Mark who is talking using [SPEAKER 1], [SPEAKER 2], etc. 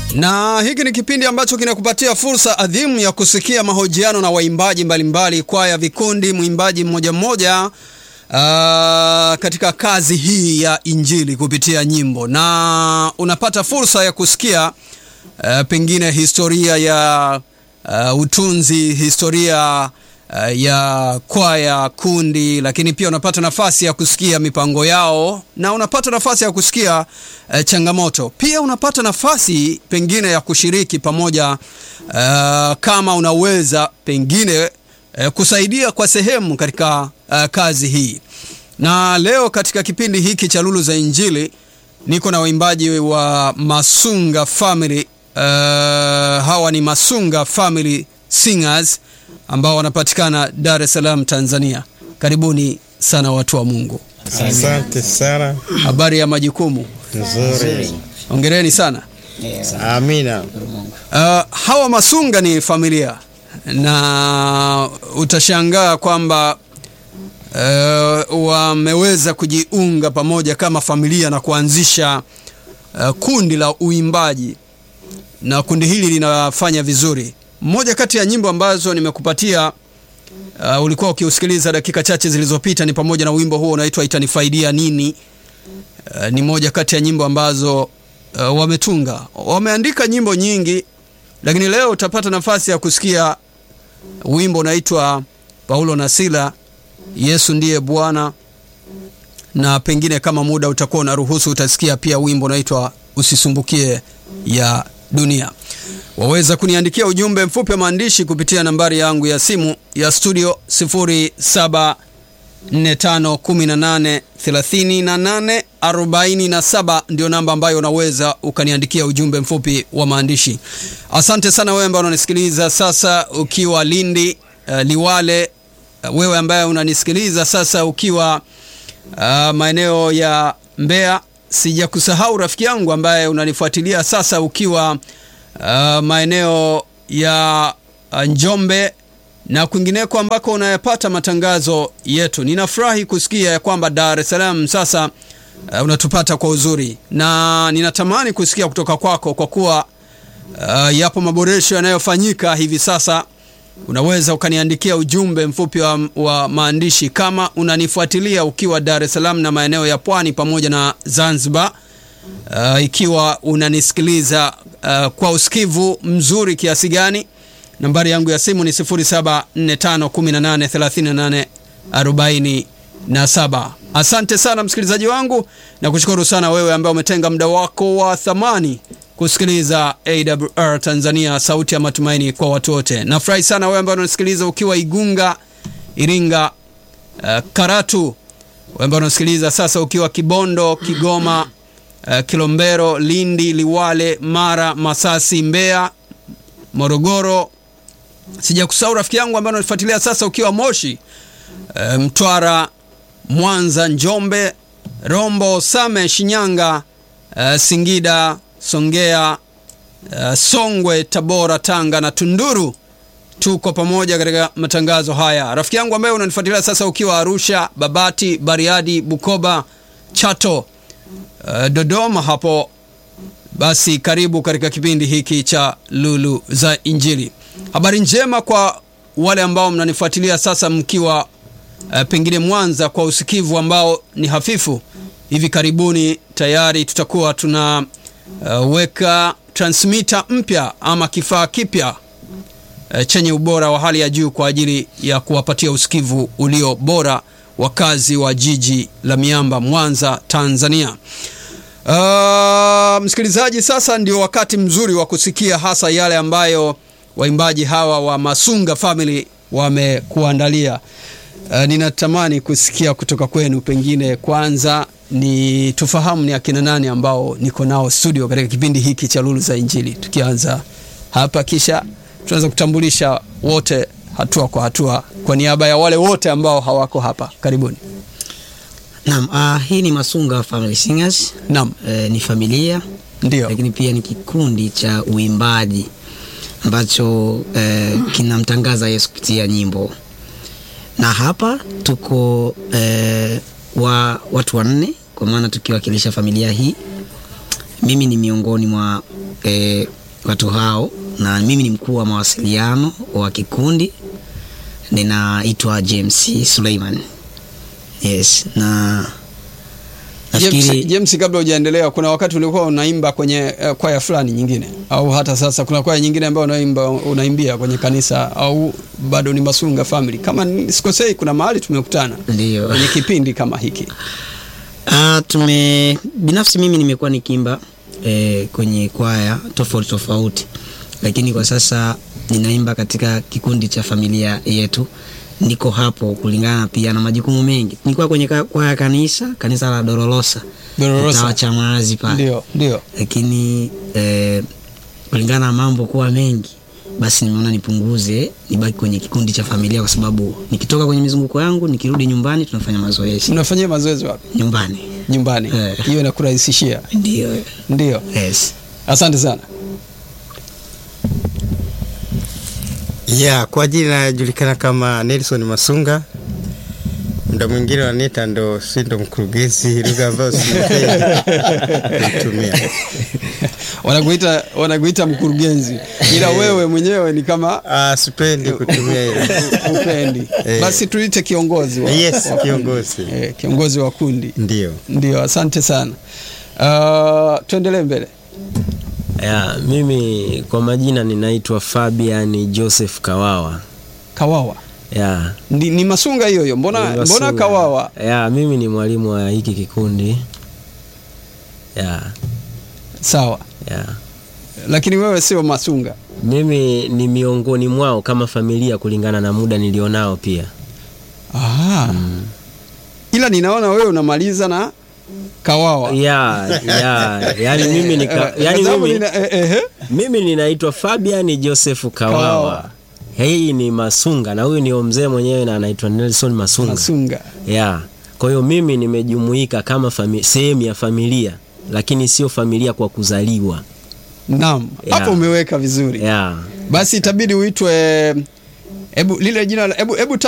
[SPEAKER 1] na hiki ni kipindi ambacho kinakupatia fursa adhimu ya kusikia mahojiano na waimbaji mbalimbali, kwaya, vikundi, mwimbaji mmoja mmoja uh, katika kazi hii ya Injili kupitia nyimbo, na unapata fursa ya kusikia uh, pengine historia ya uh, utunzi, historia uh, ya kwaya, kundi, lakini pia unapata nafasi ya kusikia mipango yao na unapata nafasi ya kusikia uh, changamoto. Pia unapata nafasi pengine ya kushiriki pamoja, uh, kama unaweza pengine uh, kusaidia kwa sehemu katika uh, kazi hii. Na leo katika kipindi hiki cha Lulu za Injili niko na waimbaji wa Masunga Family. Uh, hawa ni Masunga Family Singers ambao wanapatikana Dar es Salaam, Tanzania. Karibuni sana watu wa Mungu.
[SPEAKER 2] Asante sana.
[SPEAKER 1] Habari ya majukumu?
[SPEAKER 2] Nzuri.
[SPEAKER 1] Hongereni sana.
[SPEAKER 2] Amina.
[SPEAKER 1] Uh, hawa Masunga ni familia na utashangaa kwamba uh, wameweza kujiunga pamoja kama familia na kuanzisha uh, kundi la uimbaji na kundi hili linafanya vizuri. Mmoja kati ya nyimbo ambazo nimekupatia uh, ulikuwa ukiusikiliza dakika chache zilizopita ni pamoja na wimbo huo unaitwa Itanifaidia Nini. Uh, ni moja kati ya nyimbo ambazo uh, wametunga. Wameandika nyimbo nyingi, lakini leo utapata nafasi ya kusikia wimbo unaitwa Paulo na Sila, Yesu ndiye Bwana, na pengine kama muda utakuwa unaruhusu utasikia pia wimbo unaitwa Usisumbukie ya Dunia. Waweza kuniandikia ujumbe mfupi wa maandishi kupitia nambari yangu ya simu ya studio 0745183847 ndio namba ambayo unaweza ukaniandikia ujumbe mfupi wa maandishi. Asante sana wewe ambaye unanisikiliza sasa ukiwa Lindi, uh, Liwale, uh, wewe ambaye unanisikiliza sasa ukiwa uh, maeneo ya Mbeya. Sijakusahau rafiki yangu ambaye unanifuatilia sasa ukiwa uh, maeneo ya uh, Njombe na kwingineko ambako unayapata matangazo yetu. Ninafurahi kusikia ya kwamba Dar es Salaam sasa uh, unatupata kwa uzuri, na ninatamani kusikia kutoka kwako kwa kuwa uh, yapo maboresho yanayofanyika hivi sasa. Unaweza ukaniandikia ujumbe mfupi wa, wa maandishi kama unanifuatilia ukiwa Dar es Salaam na maeneo ya Pwani pamoja na Zanzibar. Uh, ikiwa unanisikiliza uh, kwa usikivu mzuri kiasi gani, nambari yangu ya simu ni 0745183847. Asante sana msikilizaji wangu, na kushukuru sana wewe ambaye umetenga muda wako wa thamani kusikiliza AWR Tanzania, sauti ya matumaini kwa watu wote. Nafurahi sana wewe ambaye unasikiliza ukiwa Igunga, Iringa, uh, Karatu, wewe ambaye unasikiliza sasa ukiwa Kibondo, Kigoma, uh, Kilombero, Lindi, Liwale, Mara, Masasi, Mbeya, Morogoro. Sijakusahau rafiki yangu ambaye unanifuatilia sasa ukiwa Moshi, uh, Mtwara, Mwanza, Njombe, Rombo, Same, Shinyanga, uh, Singida, Songea, uh, Songwe, Tabora, Tanga na Tunduru. Tuko pamoja katika matangazo haya. Rafiki yangu ambaye unanifuatilia sasa ukiwa Arusha, Babati, Bariadi, Bukoba, Chato, uh, Dodoma hapo, basi karibu katika kipindi hiki cha Lulu za Injili. Habari njema kwa wale ambao mnanifuatilia sasa mkiwa uh, pengine Mwanza kwa usikivu ambao ni hafifu. Hivi karibuni tayari tutakuwa tuna uh, weka transmitter mpya ama kifaa kipya uh, chenye ubora wa hali ya juu kwa ajili ya kuwapatia usikivu ulio bora wakazi wa jiji la miamba Mwanza, Tanzania. Uh, msikilizaji, sasa ndio wakati mzuri wa kusikia hasa yale ambayo waimbaji hawa wa Masunga Family wamekuandalia. Uh, ninatamani kusikia kutoka kwenu, pengine kwanza ni tufahamu ni akina nani ambao niko nao studio katika kipindi hiki cha Lulu za Injili, tukianza hapa, kisha tunaweza kutambulisha wote hatua kwa hatua kwa niaba ya wale wote ambao hawako hapa. Karibuni.
[SPEAKER 3] Naam, uh, hii ni Masunga Family Singers.
[SPEAKER 1] Naam,
[SPEAKER 3] Eh, ni familia
[SPEAKER 1] ndio.
[SPEAKER 3] lakini pia ni kikundi cha uimbaji ambacho eh, kinamtangaza Yesu kupitia nyimbo, na hapa tuko eh, wa watu wanne kwa maana tukiwakilisha familia hii. Mimi ni miongoni mwa eh, watu hao, na mimi ni mkuu wa mawasiliano wa kikundi, ninaitwa James Suleiman. Yes, na
[SPEAKER 1] James,
[SPEAKER 3] nafikiri
[SPEAKER 1] James, kabla hujaendelea, kuna wakati ulikuwa unaimba kwenye uh, kwaya fulani nyingine, au hata sasa kuna kwaya nyingine ambayo unaimba unaimbia kwenye kanisa, au bado ni Masunga Family? Kama ni- sikosei, kuna mahali tumekutana
[SPEAKER 3] ndio
[SPEAKER 1] kwenye kipindi kama hiki.
[SPEAKER 3] Ah, tume binafsi mimi nimekuwa nikiimba eh, kwenye kwaya tofauti tofauti, lakini kwa sasa ninaimba katika kikundi cha familia yetu. Niko hapo kulingana pia na majukumu mengi. Nilikuwa kwenye ka- kwaya kanisa kanisa la Dorolosa
[SPEAKER 1] Dorolosa.
[SPEAKER 3] mtaa cha Maazi pale,
[SPEAKER 1] Ndio, ndio.
[SPEAKER 3] lakini eh, kulingana na mambo kuwa mengi, basi nimeona nipunguze, nibaki kwenye kikundi cha familia, kwa sababu nikitoka kwenye mizunguko yangu nikirudi nyumbani tunafanya mazoezi
[SPEAKER 1] Mnafanyia mazoezi wapi?
[SPEAKER 3] nyumbani.
[SPEAKER 1] Nyumbani.
[SPEAKER 3] Eh.
[SPEAKER 1] Hiyo inakurahisishia.
[SPEAKER 3] Ndio,
[SPEAKER 1] Ndio.
[SPEAKER 3] yes.
[SPEAKER 1] Asante sana.
[SPEAKER 2] ya kwa jina najulikana kama Nelson Masunga, muda mwingine wanita ndo si ndo mkurugenzi, lugha ambayo sipendi kutumia.
[SPEAKER 1] Wanakuita wanakuita mkurugenzi, ila wewe mwenyewe ni kama
[SPEAKER 2] Ah, sipendi kutumia hilo.
[SPEAKER 1] upendi.
[SPEAKER 2] Eh.
[SPEAKER 1] Basi tuite kiongozi wa,
[SPEAKER 2] Yes,
[SPEAKER 1] wa kundi.
[SPEAKER 2] kiongozi.
[SPEAKER 1] Eh, kiongozi wa kundi.
[SPEAKER 2] Ndio.
[SPEAKER 1] Ndio, asante sana. Uh, tuendelee mbele.
[SPEAKER 4] Ya, mimi kwa majina ninaitwa Fabian Joseph Kawawa.
[SPEAKER 1] Kawawa
[SPEAKER 4] Ya,
[SPEAKER 1] ni, ni Masunga hiyo hiyo, mbona,
[SPEAKER 4] ni
[SPEAKER 1] mbona
[SPEAKER 4] Masunga.
[SPEAKER 1] Kawawa?
[SPEAKER 4] Ya, mimi ni mwalimu wa hiki kikundi. Ya,
[SPEAKER 1] Sawa,
[SPEAKER 4] ya.
[SPEAKER 1] lakini wewe sio Masunga.
[SPEAKER 4] Mimi ni miongoni mwao kama familia kulingana na muda nilionao pia.
[SPEAKER 1] Aha. Ila ninaona wewe unamaliza na Kawawa.
[SPEAKER 4] Ya, ya, yani mimi nika,
[SPEAKER 1] Eh,
[SPEAKER 4] yani
[SPEAKER 1] kwa sababu
[SPEAKER 4] mimi,
[SPEAKER 1] nina- eh, eh, eh.
[SPEAKER 4] mimi ninaitwa Fabian Joseph Kawawa.
[SPEAKER 1] Kawawa.
[SPEAKER 4] Hii ni Masunga na huyu ni mzee mwenyewe na anaitwa Nelson Masunga.
[SPEAKER 1] Masunga.
[SPEAKER 4] ya kwa hiyo mimi nimejumuika kama fami- sehemu ya familia lakini sio familia kwa kuzaliwa
[SPEAKER 1] Naam,
[SPEAKER 4] Yeah.
[SPEAKER 1] hapo umeweka vizuri.
[SPEAKER 4] ya
[SPEAKER 1] Basi itabidi uitwe, hebu lile jina, la- hebu hebu